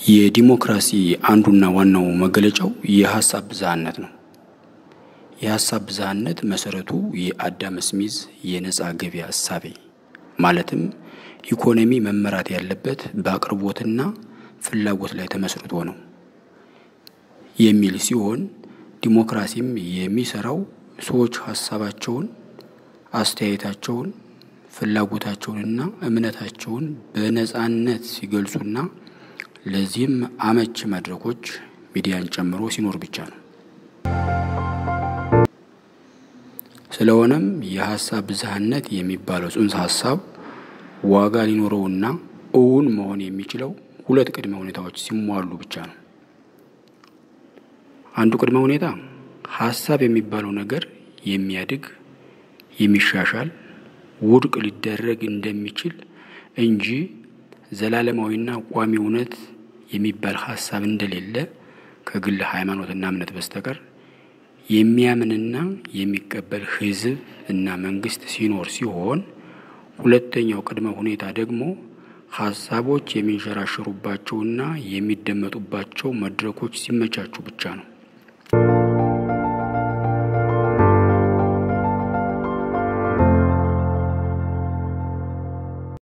የዲሞክራሲ አንዱና ዋናው መገለጫው የሀሳብ ብዝሃነት ነው። የሀሳብ ብዝሃነት መሰረቱ የአዳም ስሚዝ የነጻ ገበያ እሳቤ ማለትም ኢኮኖሚ መመራት ያለበት በአቅርቦትና ፍላጎት ላይ ተመስርቶ ነው የሚል ሲሆን ዲሞክራሲም የሚሰራው ሰዎች ሀሳባቸውን፣ አስተያየታቸውን፣ ፍላጎታቸውንና እምነታቸውን በነጻነት ሲገልጹና ለዚህም አመች መድረኮች ሚዲያን ጨምሮ ሲኖር ብቻ ነው። ስለሆነም የሀሳብ ብዝሃነት የሚባለው ጽንሰ ሀሳብ ዋጋ ሊኖረውና እውን መሆን የሚችለው ሁለት ቅድመ ሁኔታዎች ሲሟሉ ብቻ ነው። አንዱ ቅድመ ሁኔታ ሀሳብ የሚባለው ነገር የሚያድግ፣ የሚሻሻል፣ ውድቅ ሊደረግ እንደሚችል እንጂ ዘላለማዊና ቋሚ እውነት የሚባል ሀሳብ እንደሌለ ከግል ሃይማኖትና እምነት በስተቀር የሚያምንና የሚቀበል ሕዝብ እና መንግስት ሲኖር ሲሆን ሁለተኛው ቅድመ ሁኔታ ደግሞ ሀሳቦች የሚንሸራሸሩባቸውና የሚደመጡባቸው መድረኮች ሲመቻቹ ብቻ ነው።